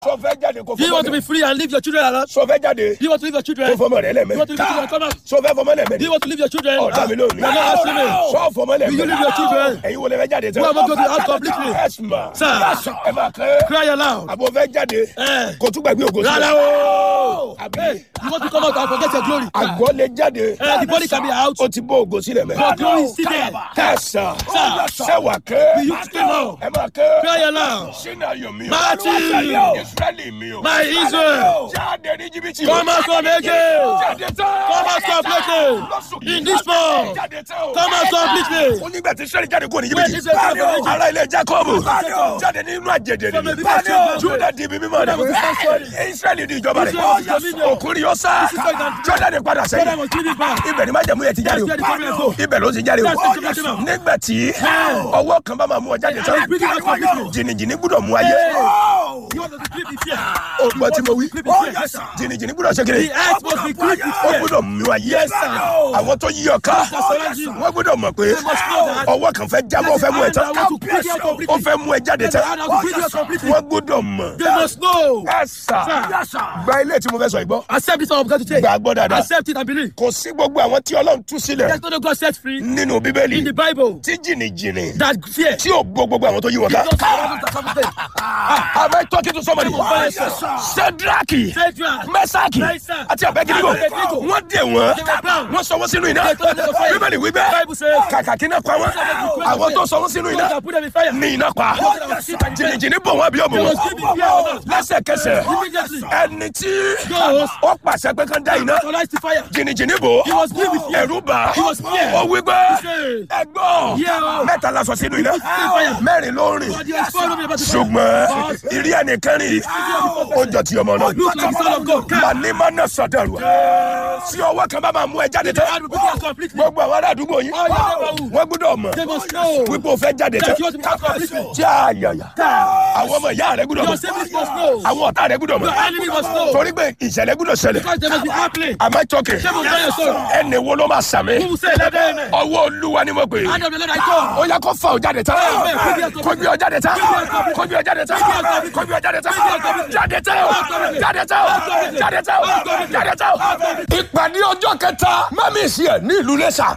sọ fẹ́ jáde kó Do you want to fọmọ be free and leave your children alone? sọ fẹ́ jáde Do you want to leave your children? kó Do fọmọ rẹ you lẹ́mẹ̀ want to leave your children? Come out. sọ fẹ́ fọmọ Do lẹ́mẹ̀ you want to leave your children? ọ̀dà mi lónìí You're not asking me. sọ fọmọ Will you leave your lẹ́mẹ̀ children? ẹ̀yin wo lẹ fẹ́ jáde tán Who am I going to out completely? ẹ̀sùnmá Sir. ẹ máa kẹ́ Cry aloud. àbò fẹ́ jáde Eh. kò tún gbàgbé ògo Rárá o. àbí Hey, you want to come out and forget your glory. àgọ́ lè jáde Eh, the body can be out. ó ti bó ògo sílẹ̀ mẹ́ But glory is still there. kẹsàn Sir. sẹ́wà kẹ́ Will you scream out? ẹ máa kẹ́ Cry aloud. sínú ayọ̀ mi o Martin. israẹli mi o My Israel. jáde ní jìbìtì o Come out completely. jáde tán Come out completely. In this month. jáde tán o Come out completely. ó nígbà tí israẹli jáde kúrò ní When jìbìtì Israel came from Egypt. ara ilé jacob Jacob. jáde nínú àjèjì From a ni people children. juda di ibi mímọ́ Judah was the first rẹ̀ one. israẹli di ìjọba Israel was rẹ̀ dominion. òkúri yóò sá This is why that- jordan padà Jordan sẹ́yìn was giving back. ibẹ̀ ni májẹ̀mú yẹn ti jáde o That's where the problem go. ibẹ̀ ló ti jáde o That's the problem. nígbà tí ọwọ́ kan bá máa mú ọ jáde tán And bring it out completely. jìnnìjìnnì gbúdọ̀ mú ayé You want to sleep in fear. o gbọ́ tí mo wí Sleep in fear. Yes, sir. jìnnìjìnnì gbúdọ̀ ṣe kiri The earth must be gripped with ó fear. gbúdọ̀ mú ayé Yes, sir. àwọn tó yí ọ ká surround you. wọ́n gbúdọ̀ mọ̀ pé They must know that. ọwọ́ kan fẹ́ jábọ́ fẹ́ mú ẹ tán I want to bring you out ó completely. fẹ́ mú ẹ jáde There's a tán hand to bring you out completely. wọ́n gbúdọ̀ mọ̀ They must know. ẹ̀sà gba ilé tí mo fẹ́ sọ ìgbọ́ Accept this one I'm going to take. gba gbọ́ dáadáa Accept it and believe. kò sí gbogbo àwọn tí ọlọ́run tú sílẹ̀ There's no God set free nínú bíbélì in the Bible tí jìnnìjìnnì that fear. tí ò gbó gbogbo àwọn tó yí wọn ká. Don't surround us with something. Am I talking to somebody? Yes, sir. Sedraki, Shadrach, Mẹ́sàkì Meshach, àti Abednego. Abednego. Wọ́n dè wọ́n. They were bound. Wọ́n sọ wọ́n sínú iná. They throw them to fire. Bíbélì wí bẹ́ẹ̀. Bible says, Kàkà kí iná pa wọ́n. Àwọn tó sọ wọ́n sínú iná God can put them in fire. ní iná pa. Those that were sick and dead. Jìnnìjìnnì bò wọ́n bí ọmọ They wọn. must give me fear or not. Lẹ́sẹ̀kẹsẹ̀, Immediately. ẹni tí Those ó pàṣẹ pé kán dá iná. Authorize the fire. Jìnnìjìnnì bò. He was filled with fear. Ẹ̀rù bà. He was scared. Ó wí pé He said, ẹgbọ́n Yeah. mẹ́ta la sọ sínú iná. fire. Mẹ́rin ló ń rìn. God, he has followed me about the fire. ṣùgbọ́n But ìrí ẹnìkan rí ó jọ ti ọmọ náà. Look like the son of God. màní má nà sọdọ̀rù. tí ọwọ́ kan bá máa mú ẹ jáde tán. God will bring you out completely. gbogbo àwọn ará àdúgbò yín All your neighborhood. wọ́n gbọ́dọ̀ mọ̀ They must know wípé o fẹ́ jáde tán. that you want to be out completely. tí a yàyà àwọn ọmọ ìyá rẹ gbọ́dọ̀ Your mọ̀ siblings must know. àwọn ọ̀tá rẹ gbọ́dọ̀ mọ̀ Your enemy must know. torí pé ìṣẹ̀lẹ̀ gbọ́dọ̀ ṣẹlẹ̀. Because they must be happening. am I talking? They must tell your soul. ẹni wo ló máa sàmì. Who will say let them amen? ọwọ́ olúwa ni mo pè é Hand of the Lord I call. ó yá kó fa ọ jáde tán Amen. kó gbé ọ jáde tán kó gbé ọ jáde tán kó gbé ọ jáde tán jáde tán jáde tán jáde tán jáde tán. ìpàdé ọjọ́ kẹta mẹ́mí sí ẹ̀ ní ìlú lẹ́sà.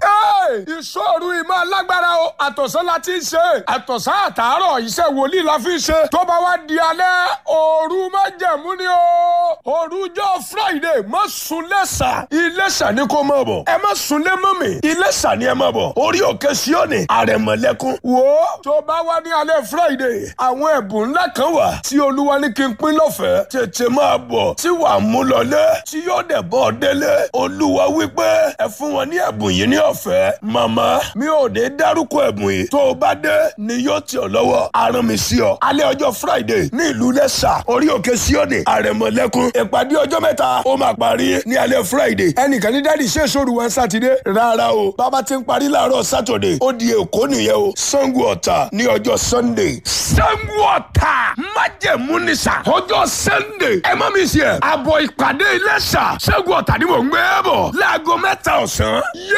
ìṣòro ìmọ̀ alágbára o àtọ̀sán la ti ń ṣe àtọ̀sán àtàárọ̀ iṣẹ́ wòlíì la fi ń ṣe tó bá wá di alẹ́ òru májẹ̀mú ni o òrujọ́ friday má sùn lẹ́sà iléṣà ni kò mọ̀ bọ̀ ẹ má sùn lé mọ́ mi iléṣà ni ẹ mọ̀ bọ̀ orí òkè síọ́nì àrẹ̀mọ̀lẹ́kún wò ó tó bá wá ní alẹ́ friday àwọn ẹ̀bùn ńlá kan wà tí olúwa ní kí n pín lọ́fẹ̀ẹ́ tètè máa bọ̀ tí wàá mú lọlé tí yóò dẹ̀ bọ́ délé olúwa wípé ẹ fún wọn ní ẹ̀bùn yìí ní ọ̀fẹ́ màmá mi ò ní dárúkọ ẹ̀bùn yìí tó o bá dé ni yóò tì ọ́ lọ́wọ́ arán mi sí ọ alẹ́ ọjọ́ friday ní ìlú lẹ́sà orí òkè síọ́nì àrẹ̀mọ̀lẹ́kún ìpàdé ọjọ́ mẹ́ta ó máa parí ní alẹ́ friday ẹnìkan ní dáàdi ṣé èso òru wọn sátidé rárá o bàbá ti ń parí láàárọ̀ sátọ̀dẹ̀ ó di èkó nìyẹn o sango ọ̀tà ní ọjọ́ sunday sango ọ̀tà májẹ̀mú ní sà ọjọ́ sunday ẹ má mi sí ẹ àbọ̀ ìpàdé iléṣà sango ọ̀tà ni mò ń gbé bọ̀ láago mẹ́ta ọ̀sán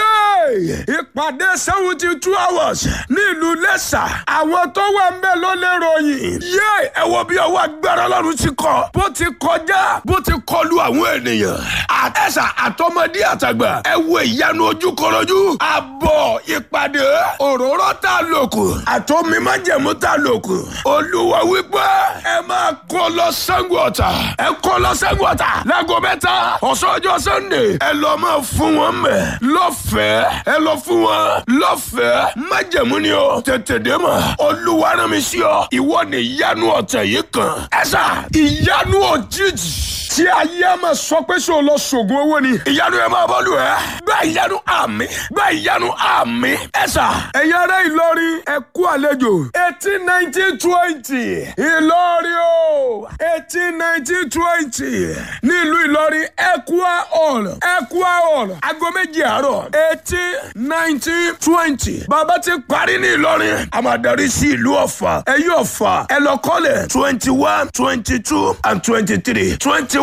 yéé ìpàdé seventy two hours ní ìlú iléṣà àwọn tó wà ń bẹ ló lè ròyìn yéé ẹ wo bí ọwọ́ agbára ọlọ́run ti kọ bó ti kọjá bó ti kọlu àwọn ènìyàn àtẹ̀sà àtọmọdé àtàgbà ẹ wo ìyanu ojúkọrọjú àbọ̀ ìpàdé òróró tá a lò kù àtọ́mi májẹ̀mú tá a lò kù olúwa wípé ẹ máa kó lọ Ṣàngó Ọ̀tà ẹ kó lọ Ṣàngó Ọ̀tà láago mẹ́ta ọ̀sán ọjọ́ sunday ẹ lọ máa fún wọn mẹ́ lọ́fẹ̀ẹ́ ẹ lọ fún wọn lọ́fẹ̀ẹ́ májẹ̀mú ni o tètè dé mọ̀ olúwa rán mi sí ọ ìwọ ni ìyanu ọ̀tẹ̀ yìí kan ẹ sà ìyanu òjijì tí ayé a máa sọ pé ṣé o lọ ṣògùn owó ni. ìyanu ẹ máa bọ́lù ẹ. gba ìyanu àmì gba ìyanu àmì ẹ sà. ẹ̀yin ará Ìlọrin ẹ kú àlejò. eighteen nineteen twenty Ìlọrin o eighteen nineteen twenty nílùú Ìlọrin Equa hall Equa hall aago méjì àárọ̀ eighteen nineteen twenty. bàbá ti parí ní Ìlọrin a máa darí sí ìlú Ọ̀fà ẹ̀yin Ọ̀fà ẹ lọ kọ́lẹ̀ twenty one twenty two and twenty three twenty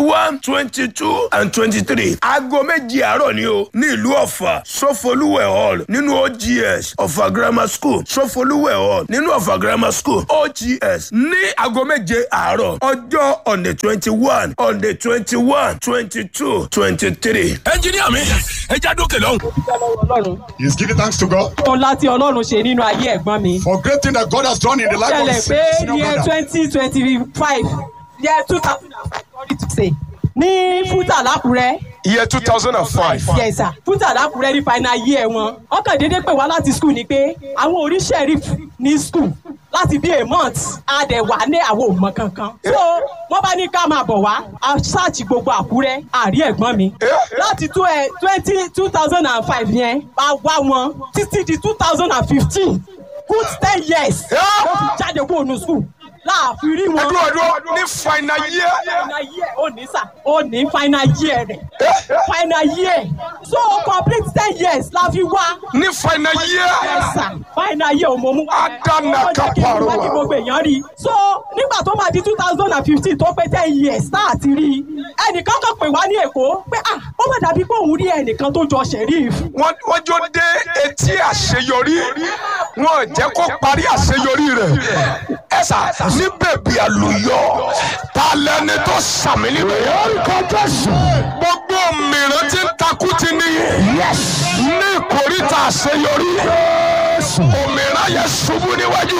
one twenty two and twenty three aago méjì àárọ̀ ni o ní ìlú ọ̀fà sọfọlúwẹ̀ hall nínú ogs ọ̀fà grammar school sọfọlúwẹ̀ hall nínú ọ̀fà grammar school ogs ní aago méje àárọ̀ ọjọ́ on the twenty one on the twenty one twenty two twenty three. ẹnjìníà mi ẹ já dókè lọ́hùn. dúpẹ́ lọ́wọ́ ọlọ́run He's giving thanks to God ohun láti ọlọ́run ṣe nínú ayé ẹ̀gbọ́n mi. for great thing that God has done in the life of ṣẹlẹ̀ his pé senior year brother. twenty twenty five year two thousand and five sorry to say ní fúta lákùrẹ́ year two thousand and five. yes sir fúta lákùrẹ́ ní final year wọn wọ́n kàn déédéé pè wá láti school ni pé àwọn orí sheriff ní school láti bí a month a dẹ̀ wà ní àwọn òmọ kankan so wọ́n bá ní ká máa bọ̀ wá a ṣáàtì gbogbo àkúrẹ́ àrí ẹ̀gbọ́n mi láti tó ẹ twenty two thousand and five yẹn a wá wọn títí di two thousand and fifteen good ten years ó fi jáde kó nu school láàfin rí wọn. ẹdúró ẹdúró ní final year. final year ó ní sà ó ní final year rẹ̀ final year so complete ten years la fi wá. ní final year. Yes, sir. final year ò mọ̀ mú wá. Adana Ó jẹ́ kí n Kaparo. wá kí gbogbo èèyàn rí. so nígbà tó máa di two thousand and fifteen tó pé ten years tá a ti rí i ẹnìkan kan pè wá ní èkó pé ah ó mà dàbí pé òun rí ẹnìkan tó jọ sheriff. wọ́n wọ́n jó dé etí àṣeyọrí wọn ò jẹ́ kó parí àṣeyọrí rẹ̀ ẹ sà ní bèbí àlùyọ ta lẹni tó sàmì níbẹ̀ yẹn. orúkọ jésù. gbogbo mìíràn tí ń takú ti níyì. ní ìkórìtà àṣeyọrí. òmìnira yẹn ṣubú níwájú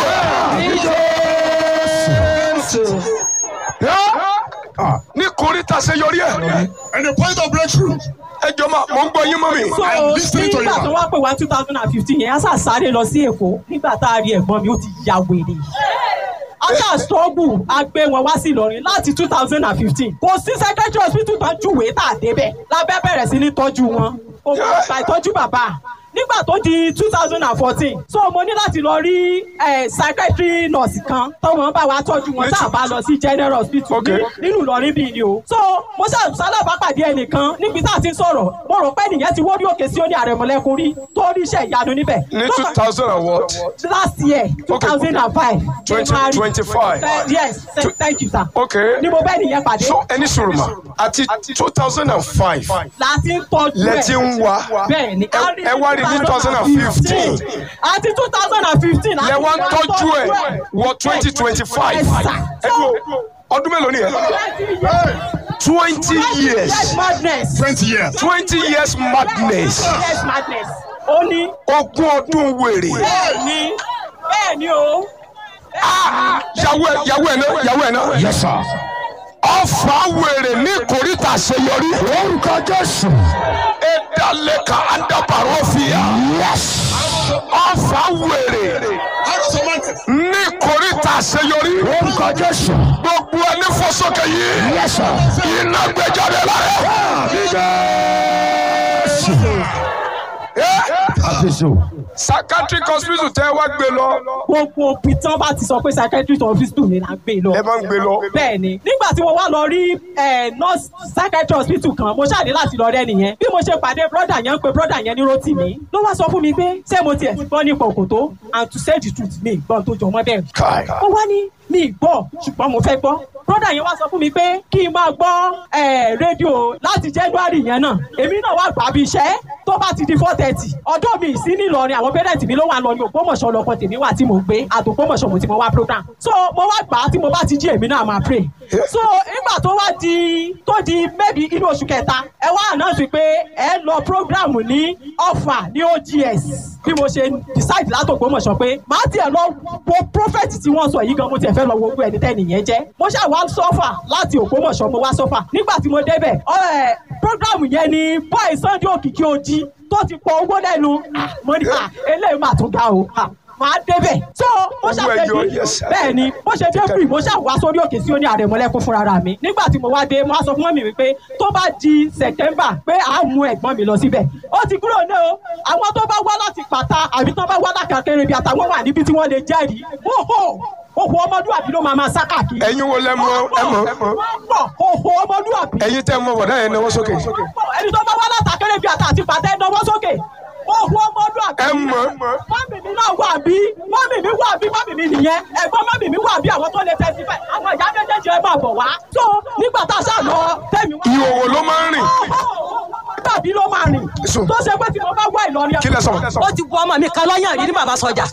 ẹ. ní ìkórìtà àṣeyọrí ẹ. And the point of breakthrough. ẹ jọ ma mò ń gbọ́ yín mọ́ mi. so I'm listening to you, nígbà ma. tó wá pè wá two thousand and fifteen yẹn a sà sáré lọ sí èkó nígbà tá a rí ẹ̀gbọ́n mi ó ti ya wèrè asa struggle a gbé wọn wá sí Ìlọrin láti two thousand and fifteen kò sí secretary hospital tó júwèé tà débẹ̀ lábẹ́ bẹ̀rẹ̀ sí ní tọ́jú wọn kò gba ìtọ́jú bàbá nígbà tó di two thousand and fourteen so mo ní láti lọ rí eh, psychiatry nurse kan tọ́wọ́n bá wa tọ́jú wọn tá a bá lọ sí general hospital Okay. ní- nínú Ìlọrin bíi ni o so mo ṣe sálábàápàdé ẹnìkan níbi tá a ti ń sọ̀rọ̀ mo rò pé nìyẹn ti wọ́n òkè sí ó ní àrẹ̀mọ̀lẹ́kùn rí tó rí iṣẹ́ ìyanu níbẹ̀. ní Tó two kàn- thousand and what. last year two thousand and five. 2025. yes th- thank you sir. Okay. ni mo bẹ́ẹ̀ nìyẹn pàdé. so ẹni sọ̀rọ̀ ma àti two thousand and five láti ń tọ́jú ẹ̀. lẹ́tí ń wá bẹ́ẹ̀ ni ẹ ẹ wá rí ní two thousand and fifteen àti two thousand and fifteen. lẹ wá ń tọ́jú ẹ̀ wọ twenty twenty five Yes, sir. ẹ dúró ọdún mélòó ni ẹ twenty yes years madness. 20 years. twenty years madness yes madness. ó ní ogún ọdún wèrè bẹ́ẹ̀ ni bẹ́ẹ̀ ni o. yàwó ẹ yàwó ẹ náà yàwó ẹ náà. yes sir. ọfà wèrè ní kòríta àṣeyọrí. orúkọ jésù. edaleka adabaro fìyà. yes. ọfà wèrè Arrows of mountains. ní kòríta àṣeyọrí. orúkọ jésù. gbogbo ẹni fọsọkẹ yìí. yes sir. iná gbẹjáde lára. psychiatric hospital tẹ wá gbé lọ. gbogbo pitán bá ti sọ pé psychiatrist hospital ni là ń gbé lọ. ẹ máa ń gbé lọ. bẹ́ẹ̀ ni nígbà tí mo wá lọ rí eh, nurse psychiatrist hospital kan mo ṣáà ní láti lọ rẹ́ nìyẹn bí mo ṣe pàdé brother yẹn ń pe brother yẹn ní Rótìmí ló wá sọ fún mi pé ṣé mo tiẹ̀ ti gbọ́ nípa òkòtó and to say the truth mi gbọ́n tó jọ mọ́ bẹ́ẹ̀ Kai. ó wá ní mi gbọ́ ṣùgbọ́n mo fẹ́ gbọ́ brother yẹn wá sọ fún mi pé kí n máa gbọ́ eh, rédíò láti January yẹn náà èmi náà wá gbà bí iṣẹ́ tó bá ti di four thirty ọdún mi sí ní Ìlọrin àwọn pẹ́rẹ́ǹtì mi ló wà lọ ní Ògbómọ̀ṣọ́ lọ́kọ̀ tèmi wà tí mo gbé àtògbómọ̀ṣọ́ mo ti mo wá program so mo wá gbà á tí mo bá ti jí èmi náà máa pray so nígbà tó wá di tó di maybe inú oṣù kẹta ẹ wá announce pé ẹ lọ program ní Ọ̀fà ní OGS bí mo ṣe decide látògbómọ̀ṣọ́ pé màá tiẹ̀ lọ wo prophet tí wọ́n sọ yìí gan mo tiẹ̀ fẹ́ lọ wo gbogbo ẹni tẹ́ni yẹn jẹ́ mo ṣáà wá sọ́fà láti Ògbómọ̀ṣọ́ mo wá sọ́fà nígbà tí mo débẹ̀ ọ̀ program yẹn ni boy Sunday Òkìkí Ojì tó ti pọ owó lẹ́nu Ah, mo ní à eléyìí mà tún ga o Ah, máa débẹ̀ so mo Owó ṣàfẹ́ ẹyọ, bí yes, sir. bẹ́ẹ̀ ni bó ṣe dé free mo ṣáà wá sórí òkè sí ó ní àrẹ̀mọ́lẹ́kún fúnra mi nígbà tí mo wá dé mo wá sọ fún mọ́mì mi pé tó bá di September pé à á mú ẹ̀gbọ́n mi lọ síbẹ̀ ó ti kúrò ní o àwọn tó bá wá láti pàtà àbí tó bá wá lákàkẹ́rẹ́ bí àtàwọn wà níbi tí wọ́n lè jẹ́rìí hóhó òhò ọmọdúnrún ló máa máa sá káàkiri. ẹ̀yin wo lẹ mọ̀ ẹ mọ̀ wọ́n pọ̀ òhò ọmọdúnrún ẹ̀yin tẹ mọ̀ bọ̀dá yẹn náwó sókè. ẹni tó bá wá látàkẹ́rẹ́ bí àtà àti pàtẹ́ náwó sókè òhò ọmọdúnrún ẹ mọ̀ mọ́mì mi náà wà bí mọ́mì mi wà bí mọ́mì mi nìyẹn ẹ̀gbọ́n mọ́mì mi wà bí àwọn tó lè tẹ́sí fẹ́ àwọn ìyá méjèèjì ẹ máa bọ̀ wá. tó nígbà tá a ṣáà lọ tẹ́ Sùn. tó ṣe pé tí mo bá wá Ìlọrin kí lẹ sọ. ó ti bu ọmọ mi kan lọ́yàn rí ní bàbá sọjà.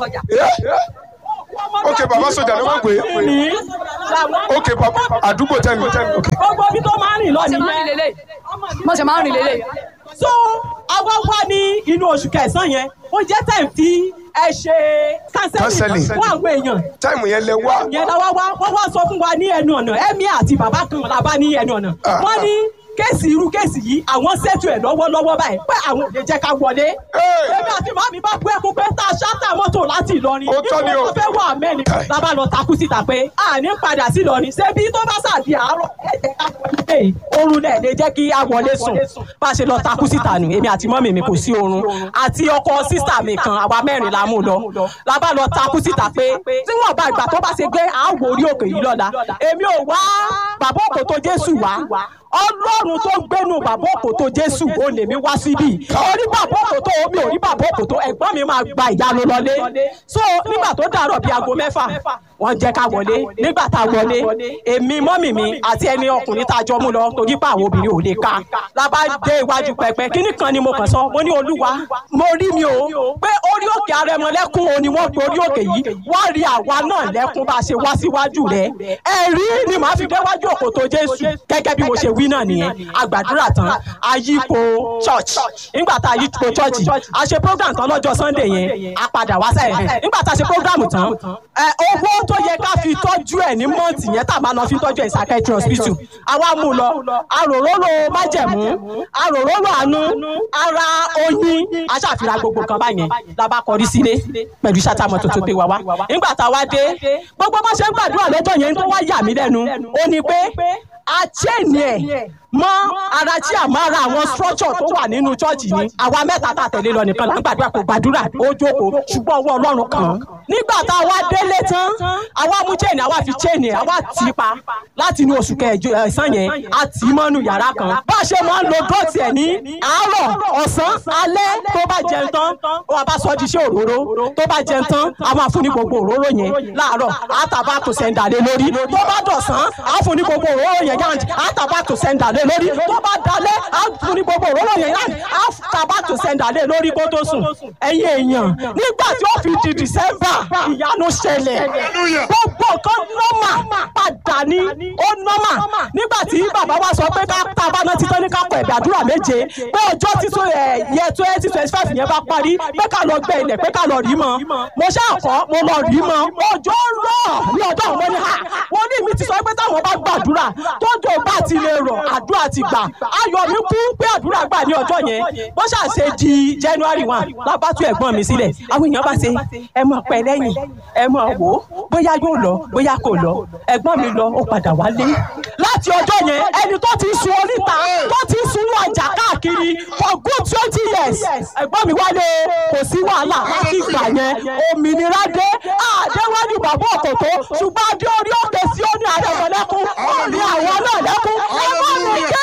ok bàbá sọjà ló máa gbé ní làwọn ok bàbá àdúgbò tẹ́lu tẹ́lu ok. gbogbo ibi tó máa ń rìn lọ nìyẹn mo ṣe máa ń rìn lélẹ̀. so àwa wá ní inú oṣù kẹsàn-án yẹn ó jẹ́ time tí ẹ ṣe Counseling. counseling fún àwọn èèyàn táìmù yẹn lẹ wá. yẹn la wá wá wọ́n wá sọ fún wa ní ẹnu ọ̀nà ẹ̀mí àti bàbá kan la bá ní ẹnu ọ̀nà Ah. wọ́n ní kéèsì irú kéèsì yìí àwọn ṣètò ẹ̀ lọ́wọ́lọ́wọ́ báyìí pé àwọn ò lè jẹ́ ká wọlé. Hey! èmi àti màmí bá bú ẹkún pé tá a ṣáàtà mọ́tò láti Ìlọrin Ó tọ́ ni o. tó fẹ́ wà mẹ́rin Kai. la bá lọ takú síta pé a ní padà sí Ìlọrin ṣé bí tó bá ṣàdí àárọ̀ ẹ jẹ́ ká wọlé oorun náà lè jẹ́ kí a wọlé sùn bá a ṣe lọ takú síta nù èmi àti mọ́mì mi kò sí oorun àti ọkọ sísà mi kan àwa mẹ́rin la mú lọ la bá lọ takú síta pé tí wọ́n bá ìgbà tó bá ṣe gbé àwọ̀ orí òkè yìí lọ́la èmi ò wá bàbá òkò tó Jésù wá ọlọ́run tó gbénu bàbá òkò tó Jésù ó lè mi wá síbí orí bàbá òkò tó omi ò rí bàbá òkò tó ẹ̀gbọ́n mi máa gba ìyanu lọlé so nígbà tó dàrọ̀ bíi aago mẹ́fà wọ́n jẹ́ ká wọlé nígbà tá a wọlé èmi mọ́mì mi àti ẹni ọkùnrin tá a jọ mú lọ torí pé àwọn obìnrin ò lè ka la bá dé iwájú pẹpẹ kíní kan ni mo kàn sọ mo ní olúwa mo rí mi o pé orí òkè arẹmọlẹ́kún o ni wọ́n pe orí òkè yìí wọ́n rí àwa náà lẹ́kún bá a ṣe wá síwájú rẹ̀ ẹ̀rí ni màá fi déwájú òkòtò Jésù gẹ́gẹ́ bí mo ṣe wí náà nìyẹn àgbàdúrà tán àyípo church nígbà tá a yípo church a ṣe program tán lọ́jọ́ Sunday yẹn a padà wá sẹ́yìn nígbà tá a ṣe program tán ẹ owó tó yẹ ká fi tọ́jú ẹ̀ ní mọ́ǹtì yẹn tá a máa lọ fi tọ́jú ẹ̀ ní psychiatry hospital àwa mú lọ àròróró májẹ̀mú àròróró àánú ara oyin aṣàfihàn gbogbo nǹkan báyẹn la bá kọrí sílé pẹ̀lú sátàmọ́ tuntun pé wá wá nígbà tá a wá dé gbogbo bá ṣe ń gbàdúrà lọ́jọ́ yẹn tó wá yà mí lẹ́nu ó ní pé a chain ẹ̀ mọ́ ara tí a máa ra àwọn structure tó wà nínú chọ́ọ̀chì ni àwa mẹ́ta tá a tẹ̀lé lọ nìkan là ń gbàdúrà kò gbàdúrà ó jókòó ṣùgbọ́n ọwọ́ ọlọ́run kàn án. nígbà tá a wá délé tán àwa mú chain àwa fi chain ẹ̀ àwa tì í pa láti inú oṣù kẹjọ ẹ̀sán yẹn a tì í mọ́nú yàrá kan. bá a ṣe máa ń lo dọ́ọ̀tì ẹ̀ ní àárọ̀ ọ̀sán alẹ́ tó bá jẹun tán wọ́n bá sọ di iṣẹ́ òróró tó bá jẹun tán a máa fún ní gbogbo òróró yẹn láàárọ̀ àtàbà tó sẹ́ńdà lé lórí tó bá dọ̀sán a fún ní gbogbo òróró yẹn yáǹtì àtàbà tó sẹ́ńdà lé lórí tó bá dalẹ̀ a fún ní gbogbo òróró yẹn yáǹtì àtàbà tó sẹ́ńdà lé lórí kó tó sùn ẹ̀yin èèyàn nígbà tí ó fi di December ìyanu ṣẹlẹ̀ Hallelujah. gbogbo nǹkan nọ́mà padà ní ó nọ́mà nígbà tí bàbá wa sọ pé ká tá a bá ná títọ́ ní ká kọ ẹ̀bẹ̀ àdúrà méje pé ọjọ́ títún ẹ̀ yẹ twenty twenty five yẹn bá parí pé ká lọ gbẹ ilẹ̀ pé ká lọ rí mọ́ mo ṣáà kọ́ mo lọ rí mọ́ ọjọ́ rọ̀ ní ọjọ́ àwọn ọmọdé ha wọ́n ní mi ti sọ pé táwọn bá gbàdúrà tójò bá ti lè rọ̀ àdúrà ti gbà ayọ̀ mi kú pé àdúrà gbà ní ọjọ́ yẹn bó ṣáà ṣe di January one lábàtú ẹ̀gbọ́n mi sílẹ̀ àwọn èèyàn bá ṣe ẹ mọ̀ pẹ́ lẹ́yìn ẹ mọ̀ wò ó bóyá yóò lọ bóyá kò lọ ẹ̀gbọ́n mi lọ ó padà wálé láti ọjọ́ yẹn ẹni tó ti sun oríta tó ti sunú ọjà káàkiri for good twenty years ẹ̀gbọ́n mi wálé kò sí wàhálà láti ìgbà yẹn òmìnira dé àdéwájú bàbá òkòtó ṣùgbọ́n adé orí òkè sí ó ní àrẹ̀mọ̀lẹ́kún ó ní àwọn náà lẹ́kún ẹ̀gbọ́n mi jẹ́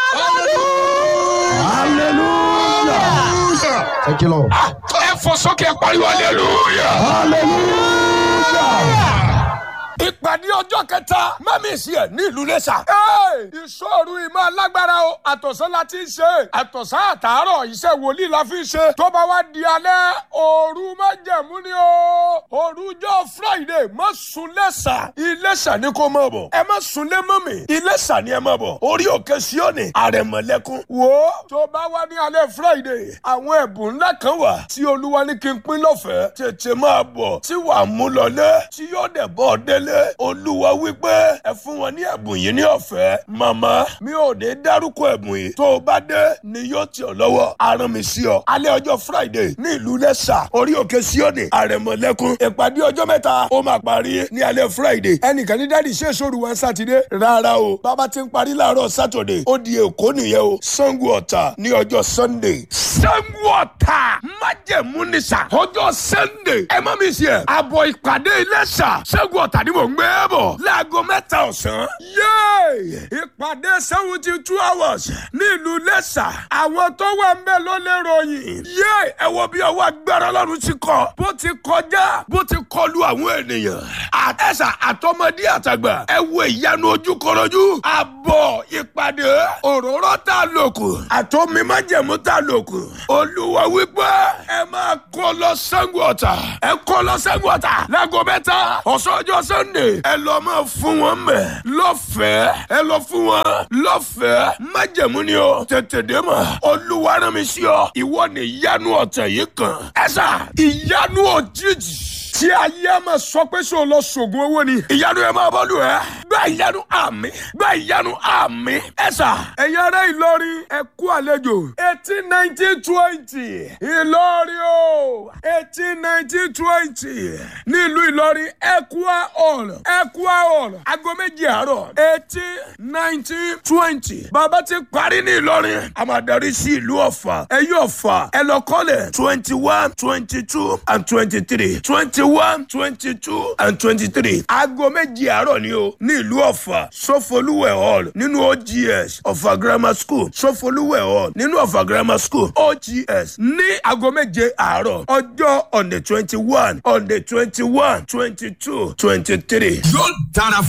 hallelujah. Hallelujah. Thank you, Lord. ẹ fò sókè pariwo hallelujah. Hallelujah. ìpàdé ọjọ́ kẹta mẹ́mísì ẹ̀ ní ìlú lẹ́sà. ìṣòro ìmọ̀ alágbára o àtọ̀sán la ti ń ṣe àtọ̀sán àtàárọ̀ iṣẹ́ wòlíì la fi ń ṣe tó bá wá di alẹ́ òru májẹ̀mú ni o òrujọ́ friday má sùn lẹ́sà iléṣà ni kò mọ̀ bọ̀ ẹ má sùn lé mọ́ mi iléṣà ni ẹ mọ̀ bọ̀ orí òkè síọ́nì àrẹ̀mọ̀lẹ́kún wò ó tó bá wá ní alẹ́ friday àwọn ẹ̀bùn ńlá kan wà tí olúwa ní kí n pín lọ́fẹ̀ẹ́ tètè máa bọ̀ tí wàá mú lọlé tí yóò dẹ̀ bọ́ délé olúwa wípé ẹ fún wọn ní ẹ̀bùn yìí ní ọ̀fẹ́ màmá mi ò ní dárúkọ ẹ̀bùn yìí tó o bá dé ni yóò tì ọ́ lọ́wọ́ aràn mi sí ọ alẹ́ ọjọ́ friday ní ìlú lẹ́sà orí òkè síọ́nì àrẹ̀mọ̀lẹ́kún ìpàdé ọjọ́ mẹ́ta ó máa parí ní alẹ́ friday ẹnìkan ní dáàdi ṣé sóru wọn sátidé rárá o bàbá ti ń parí láàárọ̀ saturday ó di èkó nìyẹn o sango ọ̀tà ní ọjọ́ sunday sango ọ̀tà májẹ̀mú ní sà ọjọ́ sunday ẹ má mi sí ẹ àbọ̀ ìpàdé iléṣà sango ọ̀tà ni mò ń gbé bọ̀ láago mẹ́ta ọ̀sán yéé ìpàdé seventy two hours ní ìlú lẹ́sà àwọn tó wà ń bẹ̀ ló lè ròyìn yéé ẹ wo bí ọwọ́ agbára ọlọ́run ti kọ bó ti kọjá bó ti kọlu àwọn ènìyàn àtẹ̀sà àtọmọdé àtàgbà ẹ wo ìyanu ojúkọrọjú àbọ̀ bọ̀ ìpàdé òróró tá a lò kù àtọ́mi májẹ̀mú tá a lò kù olúwa wípé ẹ máa kó lọ Ṣàngó Ọ̀tà ẹ kó lọ Ṣàngó Ọ̀tà láago mẹ́ta ọ̀sán ọjọ́ sunday ẹ lọ máa fún wọn mẹ́ lọ́fẹ̀ẹ́ ẹ lọ fún wọn lọ́fẹ̀ẹ́ májẹ̀mú ni o tètè dé mọ̀ olúwa rán mi sí ọ ìwọ ni ìyanu ọ̀tẹ̀ yìí kan ẹ sà ìyanu òjijì tí ayé ẹ máa sọ pé ṣé o lọ sògùn owó ni. ìyanu ẹ máa bọ́lù ẹ. gba ìyanu àmì gba ìyanu àmì. ẹ sà ẹ̀yin ará Ìlọrin ẹ kú àlejò. eighteen nineteen twenty Ìlọrin o eighteen nineteen twenty nílùú Ìlọrin Equa hall Equa hall aago méjì àárọ̀ eighteen nineteen twenty. bàbá ti parí ní Ìlọrin a máa darí sí ìlú Ọ̀fà ẹ̀yin Ọ̀fà ẹ lọ kọ́lẹ̀ twenty one twenty two and twenty three twenty one twenty two and twenty three. aago méjì àárọ̀ ni o ní ìlú ọ̀fà sọfọlúwẹ̀ hall nínú ogs ọ̀fà grammar school sọfọlúwẹ̀ hall nínú ọ̀fà grammar school ogs ní aago méje àárọ̀ ọjọ́ on the twenty one on the twenty one twenty two twenty three. yóò dára